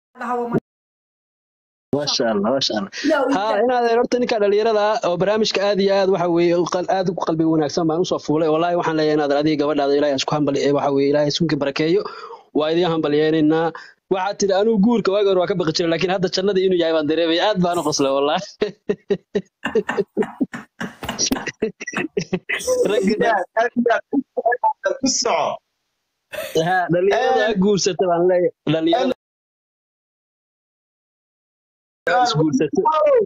maasha allah maasha allah ha inaad horta ninka dhalinyarada ah oo barnaamijka aad iyo aad waxa weeye u qal- aad u qalbiga wanaagsan baan usoo fuulay wallaahi waxaan leeyahay inaad adiga gabadhaada ilaahay isku hambali waxa weeye ilaahay isku barakeeyo waa idiin hambalyeynayna waxaad tidhi anigu guurka waagi hore waa ka baqi jiray laakiin hadda jannadii inuu yahay baan dareemay aad baan u qoslay wallaahi ragga ku soco ha dhalinyarada ha guursata baan leeyahay dhalinyarada ha isguursata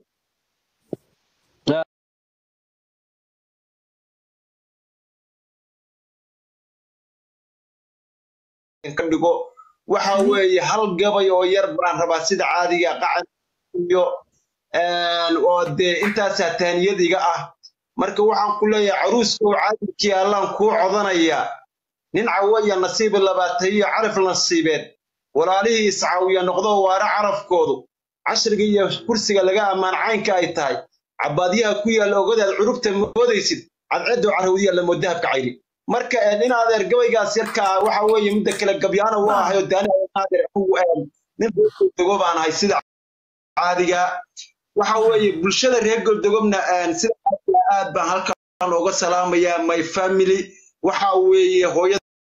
ka dhigo waxa weeye hal gabay oo yar baan rabaa sida caadiga qacan iyo een, oo dee intaasaa taaniyadiga ah marka waxaan ku leeyahay caruuska oo caadilkii allaan kuu codanaya nin cawaya nasiibi labaatayiyo caraf nasiibeed walaalihii iscaawiya noqdo waara carafkoodu cashriga iyo kursiga laga ammaan caynka ay tahay cabaadyaha ku yaalla ogadaad curubta moodaysid cadceedo carrawdiya lamo dahabka cayri marka een, in adeer gabaygaas yarkaa waxa weeye midda kale gabyaana u ahay oo daani adeer anigu, een, nin reer goldego baan ahay sida caadiga waxa weeye bulshada reer goldegobna een, sida caadiga aad baan halkan uga salaamayaa my family waxa weeye hooyada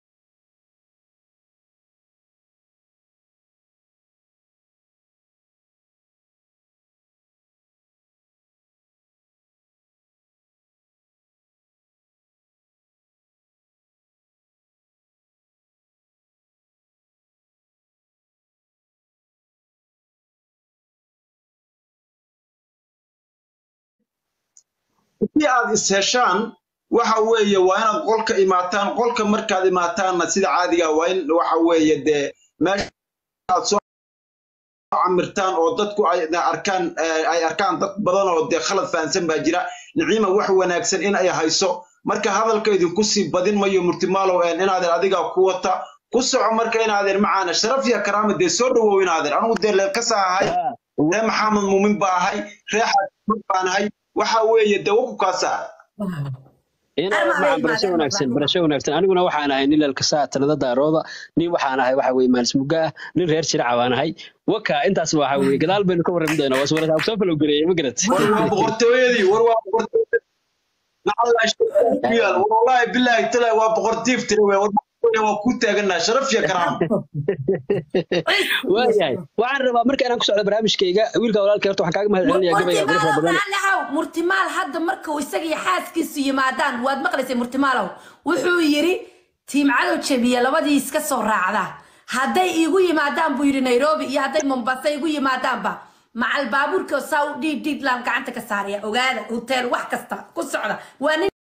haddii aad is heshaan waxa weeye waa inaad qolka imaataan qolka markaad imaataanna sida caadiga waa in waxa weeye dee meesha aad soo camirtaan oo dadku ay arkaan eh, ay arkaan dad badan oo dee khalad fahansan baa jira niciima wax wanaagsan in ay hayso marka hadalka idinku sii badin mayo murtimaalow een, inaadeer adigaa ku wata ku soco marka inaadeer macaana sharaf iyo karaama dee soo dhawow inaadeer anigu dee leelkasa ahay ree maxamed muumin baa ahay ree xaajimad baan ahay waxa weeye dee waku kaasaa inaad macaan barasho wanaagsan barasho wanaagsan aniguna waxaan ahay nin lalkasaa talada daarooda nin waxaan ahay waxa weye maalis muga ah nin reer jiraca baan ahay waka intaas waxa weye gadaal baynu ka warrami doonaa waa suurataa soo falow gareeyay ma garat war waa boqortooyadii war waa boqortooyadii nacalaa shaytaan ku yaal war wallaahi bilaahi talaa waa boqortiif tiri wey war boqortooyada waa ku taaganaa sharaf iyo karaama waayahay waxaan rabaa marka inaan ku socdo barnaamijkayga wiilka walaalkay horta waxaan kaaga mahad celinayaa gabayga quruxda badan murtimaalow murtimaal hadda marka uu isaga iyo xaaskiisu yimaadaan waad maqlaysay murtimaalow wuxuu yidhi tiimcadow jabiya labadii iska soo raacda hadday iigu yimaadaan buu yidhi nairobi iyo hadday mombasa igu yimaadaanba macal baabuurka saa u dhiid dhiidlaan gacanta ka saaraya ogaada hotel wax kasta ku socda waa nin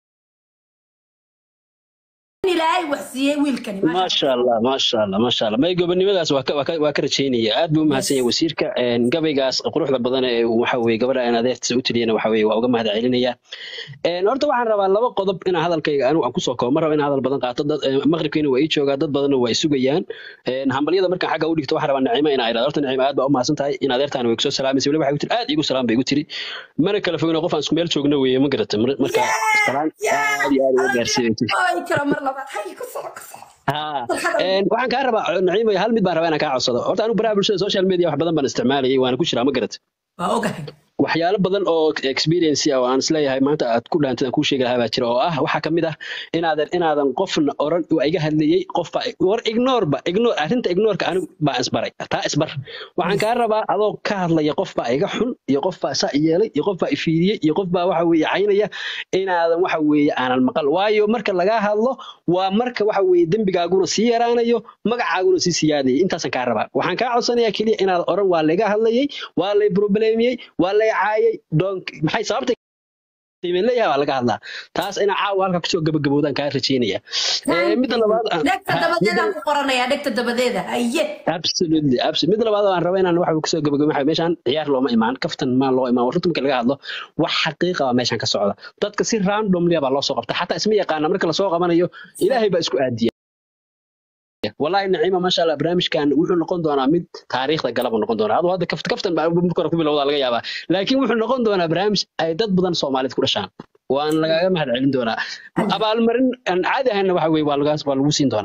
ilaahay wax siiyey wiilkani maasha allah maasha allah maasha allah may gobonimadaas waa ka- waa ka- waa ka rajaynaya aad buu u mahadsan yahay wasiirka een, gabaygaas quruxda badan ee uu waxa weye gabadha aan adeertiisa u tiriyana waxa weye waa uga mahad celinaya Een, horta waxaan rabaa laba qodob inaan hadalkayga anigu aan kusoo koobo ma rabo inaan hadal badan qaato dad een, maqribkiina waa ii joogaa dad badanna waa i sugayaan Een, hambalyada markaan xagga u dhigto waxaan rabaa naciima inaa idhahdo horta naciima aad baa u mahadsan tahay in adeertaan way kusoo salaamaysa weliba waxay ku tiri aad igu salaam bay igu tiri mana kala fogin oo qof aan isku meel joogna weeye ma garata Mar- marka salaan aad iyo aad uga gaarsiinaysa ay karo mar labaad hay ku soco ku soco ها een waxaan kaa rabaa naciimo hal mid baan rabaa inaan kaa codsado horta anigu baraha bulshada social media wax badan baan isticmaalayay waana ku jiraa ma garat waa ogahay waxyaalo badan oo experience ah oo aan isleeyahay maanta aad ku dhaantid aan kuu sheegi lahaa baa jira oo ah waxaa kamid ah inaadan inaadan qofna oran waa iga hadlayey qofba war ignore ba ignore arrinta ignoreka anigu baa isbaray taa isbar waxaan kaa rabaa adoo ka hadlaya qof baa iga xun iyo qof baa saa i yeelay iyo qof baa ifiiriyey iyo qof baa waxa weeye caynaya inaadan waxa weeye aanan maqal waayo marka lagaa hadlo waa marka waxa weeye dembigaaguna sii yaraanayo magacaaguna sii siyaadayay intaasaan kaa rabaa waxaan kaa codsanayaa keliya inaad oran waa layga hadlayey waa lay problemiyey waa lay caayay doonk maxay sababta qiimeyn leeyahay waa laga hadlaa taas ina caawa halka kusoo gabagaboodaan kaa rajaynaya Eh, midda labaad aan- dhegta ha, dabadeedaan midda- ku qoranayaa dhegta dabadeeda haye absolutely absolutely midda labaad oo aan raba inaan waxa kusoo gabagabo waxa meeshaan ciyaar looma imaan kaftan maa loo imaan runta marka laga hadlo wax xaqiiqa baa meeshaan ka socda dadka si randomly baa loo soo qabta xataa isma yaqaana marka lasoo qabanayo ilaahay baa isku aadiya والله نعيمه ما شاء الله barnaamijkan wuxuu noqon doonaa mid taariikhda galaba noqon doonaa adoo hadda kaft kaftan baa marka hore ku bilowdaa laga yaabaa laakiin wuxuu noqon doonaa barnaamij ay dad badan Soomaaliyeed ku dhashaan waan lagaaga mahad celin doonaa abaalmarin aan caadi ahayna waxa weeye waa lagaas waa lagu siin doonaa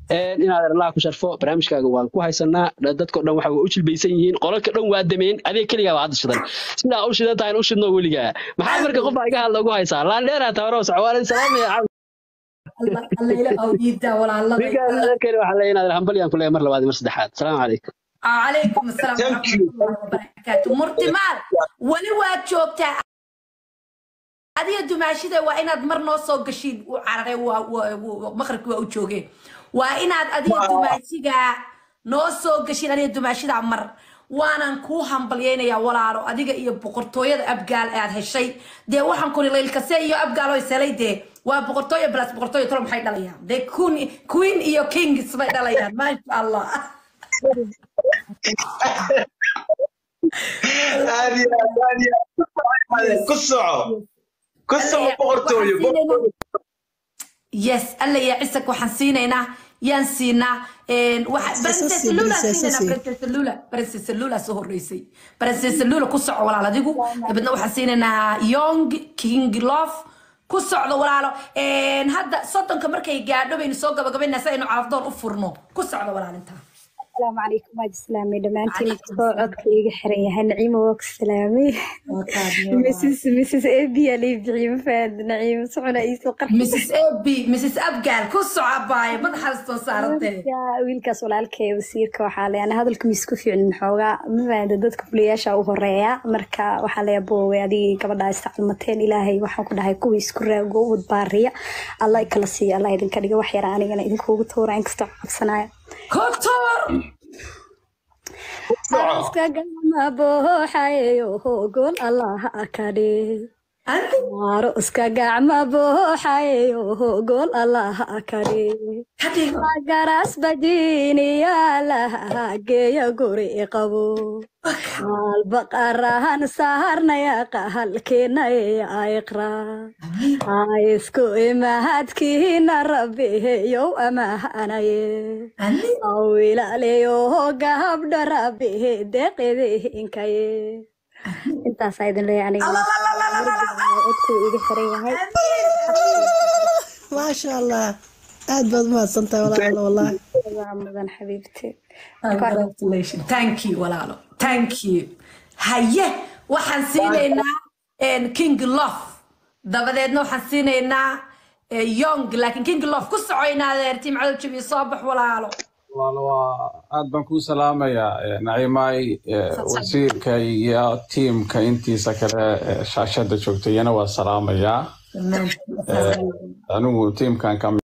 Een, inaad allah ku sharfo barnaamijkaaga waan ku haysanaa dadka dhan waxa u jilbaysan yihiin qolalka dhan waa dameen adiga keligaa waa hadda shidan sidaa u shidan tahay u shidno weligaa maxaa marka qof iga hadla ugu haysaa laandheeraa tabaroo socwaalin salaamaya Allah Allah ila awdiida walaalada ninkaan adeerkeena waxaa leeyahay inaad hambalyaan ku leeyahay mar labaad iyo mar saddexaad salaamu calaykum عليكم السلام Thank ورحمة you. الله وبركاته مرتمال ولي واد joogtaa adiga dumaashida waa inaad mar noo soo gashiin u cararay maqribki waa u joogeen waa inaad adiga dumaashiga noo soo gashiin adiga dumaashida mar waanan kuu hambalyaynayaa walaalo adiga iyo boqortooyada abgaal aad heshay dee waxaan kuni laylkase iyo abgaal oo iselay dee waa boqortooyo plus boqortooyo tolo maxay dhalayaan dee queen- queen iyo kings bay dhalayaan maasha allah aad iyo aad aad iyo aad ku soco ku soco boqortooyo boqortooyo. yes alla ya cisak waxaan siinaynaa yaan siinaa een, waxa- Princess Lula aan siinaynaa, Princess Lula. Princess Lula soo horeysay Princess Lula ku soco walaal adigu dabeedna waxaan siinaynaa young king love ku socdo walaalo Een, hadda soddonka markay gaadho baynu soo gabagabaynaa si aynu carafdoon u furno ku socdo walaal intaa السلام عليكم واجد سلامي دمانتين صوتك إيجا حرية نعيمة وك سلامي مسيس مسيس إبي اللي بعيم فاد نعيم سعنا إيسو قرح mrs ab mrs abgaal ku soco abaaye madaxaastoo saarantee يا wiilkaas walaalkay wasiirka waxaa le ana hadalka miisku fiicnin xoogaa mafaada dadka fuliyaasha u horeeya marka waxaa leeya boowey adigii gabadhaa istacalmateen ilaahay waxaan ku dhahay kuwii isku raago u wadbaariya allah ikala siiya allah idinka dhiga wax yara anigana idinkuugu tuura inkastoo cabsanaya kotor Aska gama booxayo gol allah akade andi Maro iska gacma booxayo gol allah akade kadhigo Magaras bajiniya laha geeya guri qabo Hal baqarahan saharnaya qahalkeenaya iqra Isku imahadkiina rabbi yow amahanaye andi awilaaleyo gabdha rabbi deeqidinkaye intaasaa idin leeyahay aniga codkuu iga xiran yahay maasha allah aad baad umahadsantahay walaalo wallahi waa mudan xabiibti Congratulations. Thank you, walaalo. Thank you. Haye, waxaan siinaynaa een, King Love. Dabadeedna waxaan siinaynaa eh, Young, laakiin King Love ku socoynaadeer tiim cadow jabiyo soo bax walaalo. walaal waa aad baan kuu salaamayaa eh, naciimay eh, wasiirka iyo tiimka intiisa kale eh, shaashada joogta iyana waa salaamayaa Eh, anigu tiimkan ka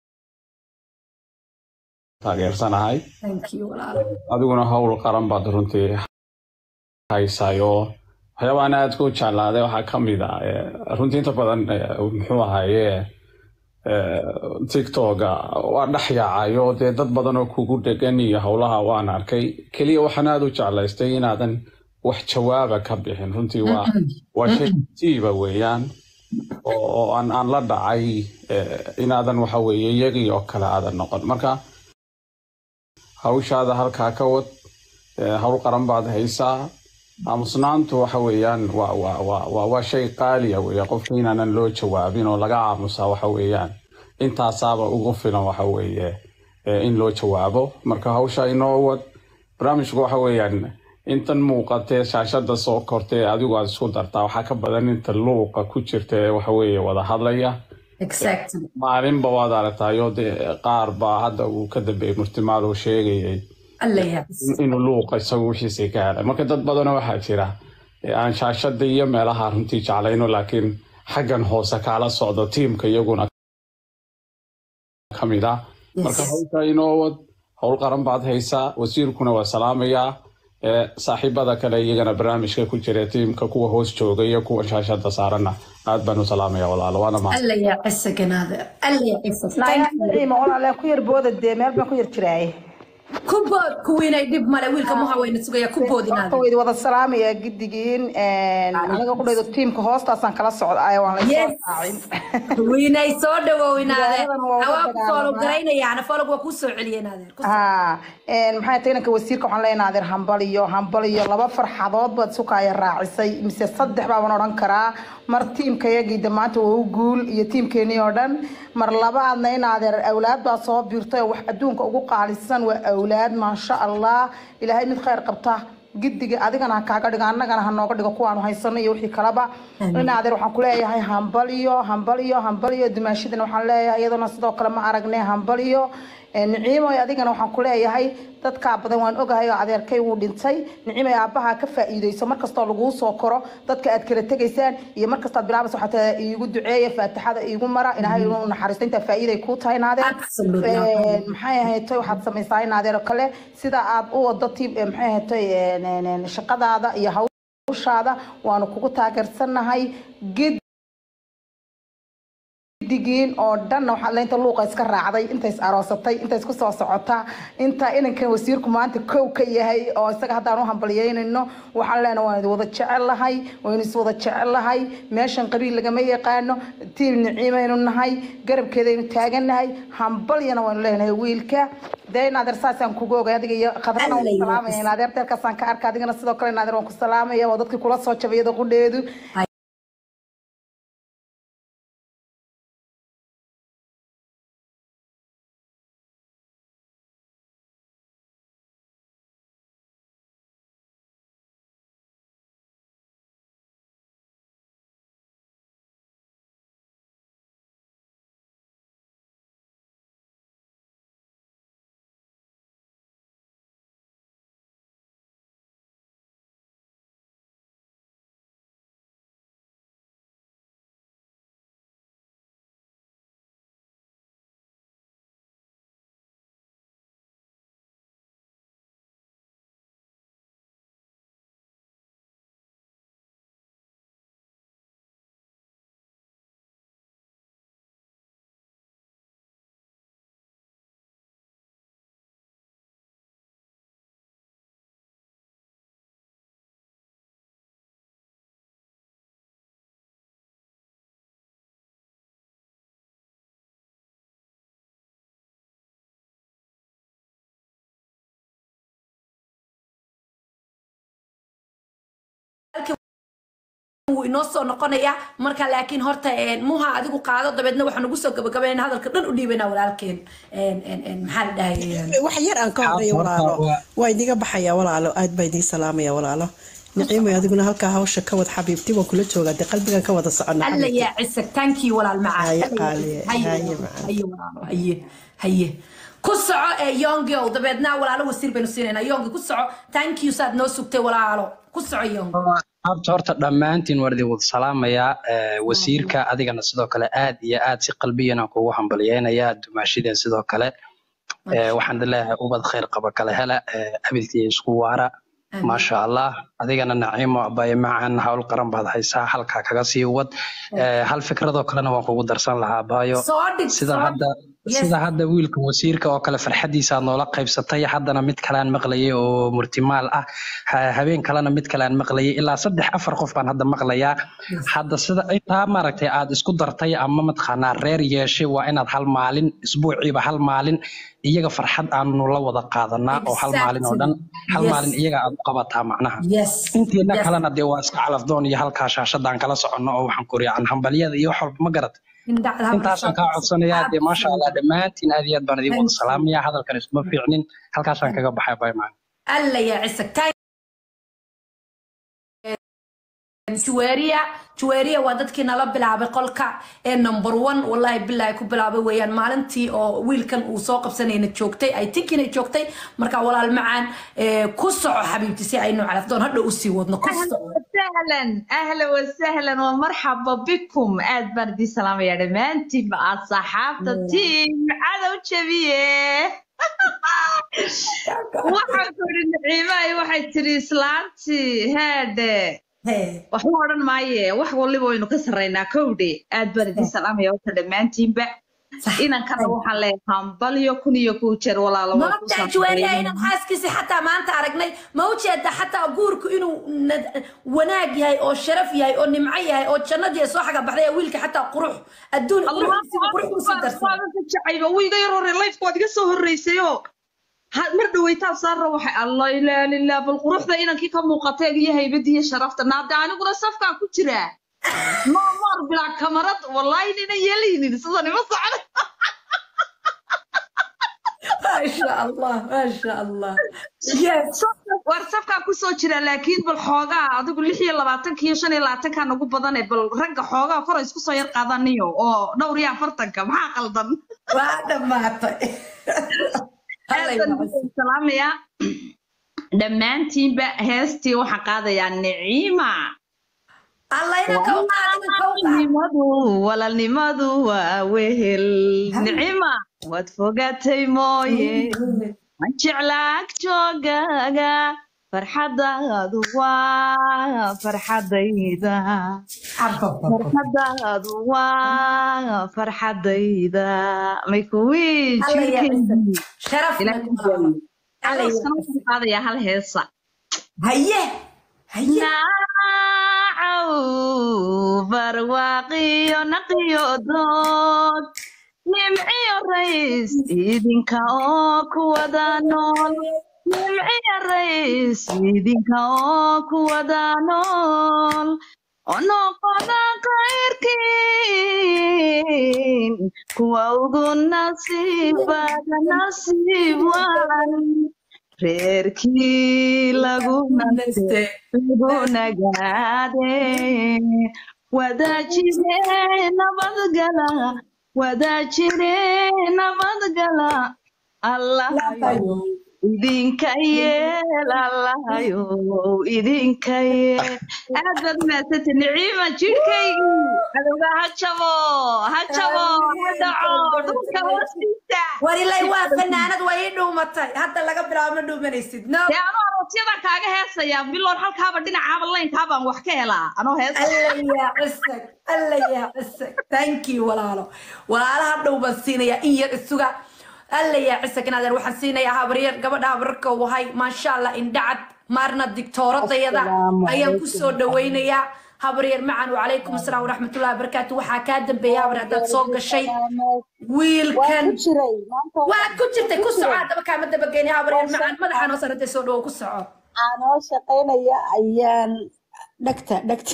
taageersanahay Thank you, walaalo. adiguna howl qaran baad runtii haysayo waxyaabaan aad ku jeclaaday waxaa ka mid ah eh, runtii inta badan eh, muxuu ahaye eh, tiktoga waa dhex yaacayo dee dad badan oo kugu dhegan iyo howlaha waan arkay keliya waxaan aad u jeclaystay inaadan wax jawaaba ka bixin runtii waa waa shay tiiba weeyaan oo oo aan aan la dhacay eh, inaadan waxa weeye iyagii oo kale aadan noqon marka hawshaada halkaa ka wad eh, hawl qaran baad haysaa aamusnaantu waxa weeyaan waa waa waa waa waa shay qaaliya weeye qofka inaanan loo jawaabin oo laga aamusaa waxa weeyaan intaasaaba ugu filan waxa weeye eh, in loo jawaabo marka hawsha inoo wad barnaamijku waxa weeyaan intan muuqatee shaashada soo kortee adigu aad isku dartaa waxaa ka badan inta luuqa ku jirta ee waxa weeye wada hadlaya Exactly. maalinba waad aragtayo dee qaar baa hadda uu ka dambeeyey murtimaal oo sheegayay Alla ya. inuu luuqa isagu wixiisii ka helay marka dad badanoo waxaa jira ee aan shaashada iyo meelaha runtii jeclayno laakiin xaggan hoose kaala socdo tiimka iyaguna ka mid ah marka hawsha inoo wad howl qaran baad haysaa wasiirkuna waa salaamayaa ee saaxiibada kale iyagana barnaamijka ku jira tiimka kuwa hoos jooga iyo kuwa shaashada saarana aad baan u salaamaya walaalo waana mahad Alla ya cisaganaadeer. Alla ya cisag. Thank you. naciima walaalee ku yar booda dee meel baan ku yar jiraaye ku bood kuwiinay dhib male wiilka muha wayna sugaya ku bood horta inaad waydi wada salaamaya giddigiin aniga qudhaydo tiimka hoostaasaan kala socda waan la soo Yes. raacin wiinay soo dhawow inaade Magaaladan waa uga hawaa ku foolo dagaalamaa. garaynayaana foolog waa kuu soo celiya inaadeer Ku soo- haa maxay tahay inanka wasiirka waxaan leenahay adeer hambal iyo hambal iyo laba farxadood baad sukaya raacisay mise saddex baaban odhan karaa mar tiimkayagii damaanta waa u guul iyo tiimkeenii oo dhan mar labaadna in adeer awlaad baa soo biirtay oo wax adduunka ugu qaalisan waa awlaad maasha allah ilaahay mid khayr qabta giddiga adigana ha kaaga dhigo annagana ha nooga dhigo kuwaanu haysano iyo wixii kalaba in adeer waxaan ku leeyahay hambal iyo hambal iyo hambal iyo dumaashadana waxaan leeyahay iyaduna sidoo kale ma aragne hambal iyo niciimoy adigana waxaan ku leeyahay dadkaa badan waan ogahay oo adeerkay wuu dhintay nicimay aabbaha ka faa'iideyso markastoo laguu soo koro dadka aad kala tegaysaan iyo markastaad bilaabaysa waxaa taa iigu duceeya faatixada iigu mara ilaahay inuu naxariisto intaa faa'iiday kuu tahay naadeer Absolutely. Een, maxay ahayd toy waxaad samaysaa in adeer oo kale sida aad u wado tiib eh, maxay ahayd toy een, een, een, shaqadaada iyo hawshaada waanu kugu taageersanahay gid digiin oo dhanna waxaa leynta luuqa iska raacday inta is aroosatay inta isku soo socota inta inankan wasiirku maanta kow ka yahay oo isaga haddaan u hambalyeynayno waxaan leenahay waan wada jecelahay waynu is wada jecelahay meeshan qabiil lagama yaqaano tiim niciimaynu nahay garabkeedaynu taagannahay hambalyana waynu leenahay wiilka dee in adeer saasaan kugu ogay adiga iyo khadrana waan ku salaamaya in adeer deerkaasaan ka arka adigana sidoo kale in adeer waan ku salaamaya waa dadkii kula soo jabayada qudheedu wuu inoo soo noqonayaa marka laakiin horta een, muha adigu qaado dabeedna waxaan ugu soo gabagabayna hadalka dhan u dhiibanaa walaalkeen Een, een, een, maxaa la dhahay wax yar aan ka horeeyo walaalo waa idiga baxaya walaalo aad baa idiin salaamaya walaalo niciimay adiguna halkaa hawsha ka wad xabiibti waan kula joogaa dee qalbigan ka wada socona alla xabiibti yaa cisag tankii walaal macaan Haye, Alla yaa qaaliye, cisag. Haye, haye, walaalo, macaan. haye walaalo haye haye ku soco ee yongow dabeedna walaalo wasiir baynu siinaynaa yongi ku soco thank you saad noo sugtay walaalo ku soco yongi horta horta dhammaantiin waan idin wada salaamayaa Eh, wasiirka adigana sidoo kale aad iyo aad si qalbiyana kugu hambalyeynayaa dumaashideen sidoo kale Eh, waxaan idin leeyahay ubad khayr qaba kala hela Eh, abidkii isku waara maasha allah adigana naciimo abaye macaan hawl qaran baad haysaa halkaa kaga sii wad Eh, hal fikradoo kalena waan kugu darsan lahaa baayo soo dhig sida soo hadda Yes. sida hadda wiilka wasiirka oo kale farxadiisa aad noola qaybsatay haddana mid kalean maqlayay oo murtimaal ah ha- habeen kalena mid kalean maqlayay ilaa saddex afar qof baan hadda maqlayaa hadda sida intaa maaragtay aad isku dartay ama mataqaanaa reer yeeshay waa inaad hal maalin isbuuciiba hal maalin iyaga farxad aanu la wada qaadanaa oo hal maalin oo dhan hal Yes. maalin iyaga aad u qabataa macnaha yes intiina Yes. kalena dee waa iska calafdoon iyo halkaa shaashadaan kala soconno oo waxaan kuriyaan hambalyada iyo wax walba ma garat Indhacda ha intaasaan kaa codsanayaa dee maasha allah dhammaantiin aad iyo aad baan idin wada salaamayaa hadalkan isuma fiicnin halkaasaan kaga baxay baymaan alla yaa cisag Thank- juweeriya juweeriya waa dadkii nala bilaabay qolka ee number one wallahi bilahi ku bilaabay weeyaan maalintii oo wiilkan uu soo qabsanayna joogtay ay tinkiina joogtay marka walaal macaan ee, ku soco xabiibti si aynu calafdoon hadha usii wadno ku اهلا soco وسهلا اهلا وسهلا ومرحبا بكم اد بردي سلام يا دمانتي مع صحابة تيم عدو شبيه waxaan ku idhi niciimahay waxay tiri islaantii heedhe Hee. waxba odhan maaye wax waliba waynu ka sarraynaa kowdhe aad baan idin salaamaya horta dhammaantiinba inankana waxaan leeyahay hambalyo kun iyo kuu jeer walaalo waa ku maogtaa juwaariya inaan xaaskiisi xataa maanta aragnay ma ujeeda xataa guurku inuu nad- wanaag yahay oo sharaf yahay oo nimco yahay oo jannadii soo xaga baxday ee wiilka xataa qurux adduun quruxdiisiba qurux kusii darsan jacayba wiiga yar hore lifeka waad iga soo horreysayoo ha- mar dhaweytaan saarra waxay allah ilaa lilah bal quruxda inankii ka muuqateeg iyo haybadii iyo sharafta naade aniguna safkaa ku jiraa maamaar bilaa kamarad wallaahi nina yeelaynin sida nima socda maasha allah maasha allah yes war safkaa kusoo jira laakiin bal xoogaa adigu lix iyo labaatanka iyo shan iyo labaatanka nagu badane bal ragga xoogaa kora isku soo yar qaadaniyo oo dhowr iyo afartanka maxaa qaldan waa dhammaatay Hallay Aad baan wacas. idin salaamayaa dhammaantiinba heestii waxaan qaadayaa niciima alla inanka u qaad inanka u qaad walaalnimadu walaalnimadu waa wehel nicima waad fogatay mooye waan jeclaa joogaaga farxadaadu waa farxadayda farxadaadu waa farxadayda may kuwii Alla yaa jirkeedii sharaf ilaahay nagu jecel. qaado. Alla yaa Arooskana waxaan qaadayaa hal heesa haye haye naacaw barwaaqiyo naqiyo dood nimciyo rays idinka oo ku wada nool nimciyo rays idinka oo ku wada nool onoqoda khayrkiin kuwa ugu nasiibada nasiib waan reerkii lagu naste lagu nagaade wadaajire nabadgala wadaajire nabadgala allahayo idinka yeel allahayo idinka yeel aad baad umahadsantay niciima jirhkaygii cadowga ha jabo ha jabo ha dhaco dhulka hoostiisa war ilay waa fanaanad way ii dhuumatay hadda laga bilaabo ma dhuumanaysid no dee anoo aroosyada kaaga heesaya bilood halkaaba dhinacaaba laynkaabaan wax ka helaa anoo heesa alla yaa cisag alla yaa cisag thank you walaalo walaalaha dhow baan siinayaa in yar isuga alla yaa cisag inaadeer waxaan siinayaa habaryar gabadha habararka wahay maasha allah indhacad maarna digtooradayada ayaan kusoo dhawaynayaa habaryar macan wacalaykum asalaam waraxmatullahi wabarakaatu waxaa kaa dambeeya habar haddaad soo gashay wiilkan waad ku jirtay ku soco haddaba kaama dabageynay habaryar macan madaxa noo sarantay soo dhawo ku soco anoo shaqaynaya ayaan dhagta dhagta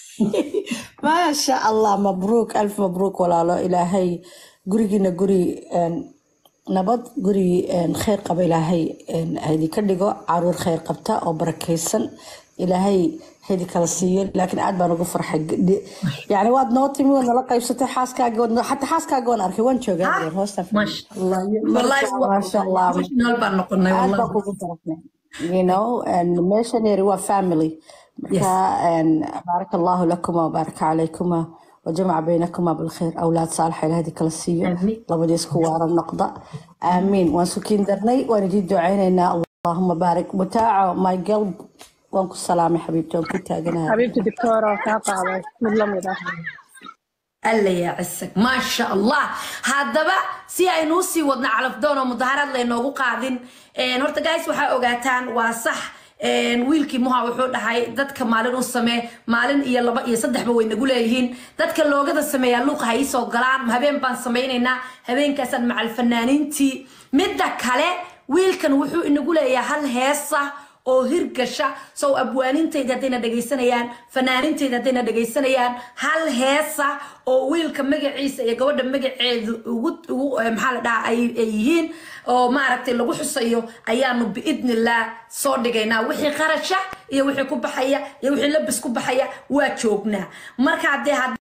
maasha allah mabruuk alf mabruuk walaalo ilaahay gurigiina guri een, nabad guri een, khayr qaba ilaahay een, ha idinka dhigo caruur khayr qabta oo barakaysan ilaahay ha idin kala siiyo laakiin aad baan ugu farxay Gdi- yani waad noo timi waad nala qaybsatay xaaskaaga waad noo- xataa xaaskaaga waan arkay waan joogaa Ha? adeer, hoosta Mash- wallahi maasha allah emotional baan noqonay aad wallahi baan kugu farxnay you know and meeshan yari waa family marka and baaraka allahu lakuma wabaaraka calaykum وجمع بينكما بالخير أولاد صالحة إلى هذه كل السيو آمين. لابد يسكوا النقطة آمين وانسوكين درني ونجد دعينا اللهم بارك متاع ماي قلب وانكو السلام يا حبيبتي وانكو تاجنا xabiibti dictora kaa qaaday mid la mid ah alla yaa cisag maasha allah haddaba si aynu usii wadno calafdoon oo mudaharaad laynoogu qaadin een, horta guys waxaa ogaataan waa sax een, wiilkii muha wuxuu dhahay dadka maalin u samee maalin iyo laba iyo saddexba way nagu leeyihiin dadka loogada sameeyaa luuqa ha iisoo galaan habeen baan samaynaynaa habeenkaasaan macal fanaaniintii midda kale wiilkan wuxuu inagu leeyahay hal heesa oo hirgasha sow abwaanintayda haddayna dhegaysanayaan fanaanintayda haddayna dhegaysanayaan hal heesa oo wiilka magaciisa iyo gabadha magaceedu ugu ugu eh, maxaa la dhahaa ay ay yihiin oo maaragtay lagu xusayo ayaanu biidnillah soo dhigaynaa wixii qarasha iyo wixii ku baxaya iyo wixii labis ku baxaya waa joognaa marka haddee had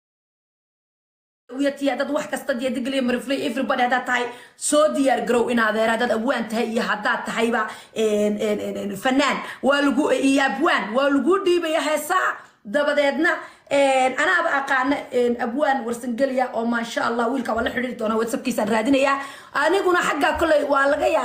wiyatiya dad wax kasta diya digaliya mariflay everybody haddaad tahay soo diyaar garow in adeer haddaad abwaan tahay iyo haddaad tahayba een, een, een, een, fanaan waa lagu iyo abwaan waa lagu dhiibaya heesaa dabadeedna een, anaaba aqaana een, abwaan warsangeliya oo maasha allah wiilka waa la xidhiiri doonaa whatsappkiisaan raadinayaa aniguna xaggaa koley waa laga yaaba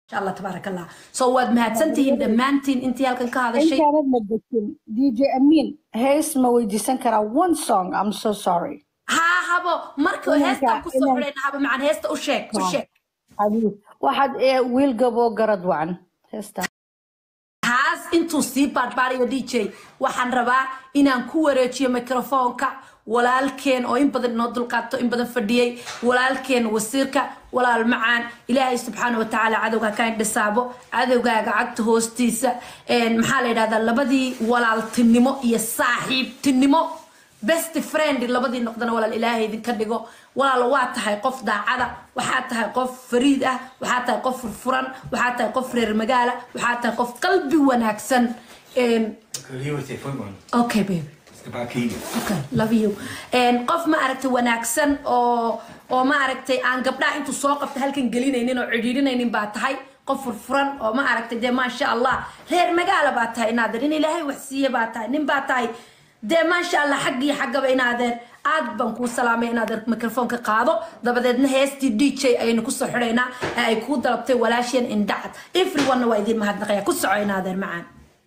insha allah tabaaraka allah so waad mahadsantihiin dhammaantiin intii halkan ka hadashay intaanad ma degin dj amin hees ma weydiisan karaa one song i'm so sorry haa habo marka Inanka- heestaan kusoo inan- xidhayna habo macaan heesta u sheeg u sheeg Adiga. waxaad ee, wiil gaboo garad wacan heesta taas intuu sii baarbaarayo dj waxaan rabaa inaan ku wareejiyo mikrofoonka walaalkeen oo in badan inoo dulqaato in badan fadhiyey walaalkeen wasiirka walaal macaan ilaahay subxaana watacaala cadowga ka indhisaabo cadowgaaga cagta hoostiisa een, maxaa la yidhahdaa labadii walaaltinimo iyo saaxiibtinimo best friend labadii noqdana walaal ilaahay idinka dhigo walaal waa tahay qof daacada waxaa tahay qof fariid ah waxaa tahay qof furfuran waxaa tahay qof reer magaala waxaa tahay qof qalbi wanaagsan Een, okay baby okay love you Een, qof ma aragtay wanaagsan oo oo ma aragtay aan gabdhaha intuu soo qabta halkan gelinaynin oo cidhiidhinaynin baa tahay qof furfuran oo ma aragtay dee maasha allah reer magaala baa tahay inaadeer in ilaahay wax siiye baa tahay nin baa tahay dee maasha allah xag iyo xaggaba inaadeer aad baan kuu salaamay inaadeer mikrofoonka qaado dabadeedna heestii d j ayaynu kusoo xidhaynaa ee ay kuu dalabtay walaasheen indhacad everyone waa idiin mahadnaqaya ku soco inaadeer macaan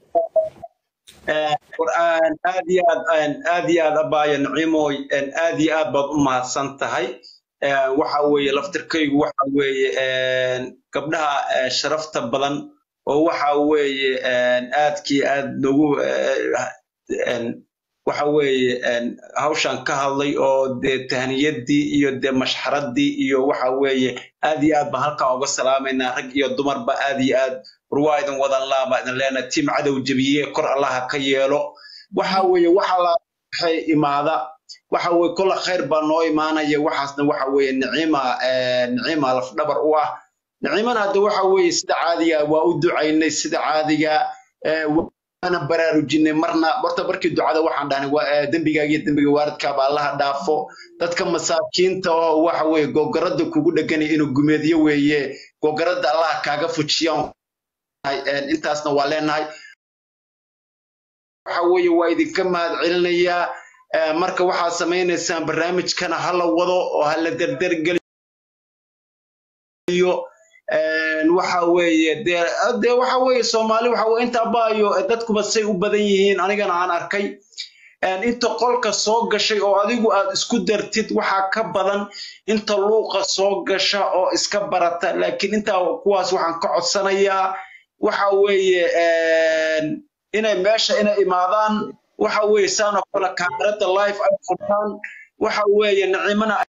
qur'aan aad iyo aad een, aad iyo aad abaayo naciimoy een, aad iyo aad baad u mahadsan tahay Een, waxa weeye laftirkaygu waxa weeye een, gabdhaha ee, sharafta badan oo waxa weeye een, aadkii aad nagu eh, een, waxa weeye een, hawshan ka hadlay oo dee tahniyadii iyo dee mashxaradii iyo waxa weeye aad iyo aad baan halkaa uga salaamaynaa rag iyo dumarba aad iyo aad war waa idin wadan laaba idin leenahay tiim cadow jebiye kor allaha ka yeelo waxa weeye waxa la waxay imaada waxa weeye kolla khayr baa noo imaanaya waxaasna waxa weeye nicima eh, nicima lafdhabar u ah nicimana hadda waxa weeye sida caadiga waa u ducaynay sida caadiga eh, waana baraarujinay marna horta markii ducada waxaan dhahnay waa, eh, dembigaaga iyo dembiga waalidkaaba allaha dhaafo dadka masaakiinta oo waxa weeye gogarada kugu dheganaya inuu gumeedyo weeye gogarada allaha kaaga fujiyaan Een, intaasna waa leenahay waxa weeye waa idinka mahad celinayaa Ee, marka waxaad samaynaysaan barnaamijkana ha la wado oo ha la derdergeliyo Een, waxa weeye dee dee waxa weeye soomaali waxa weye inta baayo ee dadkuba say u badan yihiin anigana aan arkay Een, inta qolka soo gashay oo adigu aad isku dartid waxaa ka badan inta luuqa soo gasha oo iska barata laakiin intaa kuwaas waxaan ka codsanayaa waxa weeye een, inay meesha inay imaadaan waxa weeye saan oo kale kaamirada live ay furtaan waxa weeye nicimana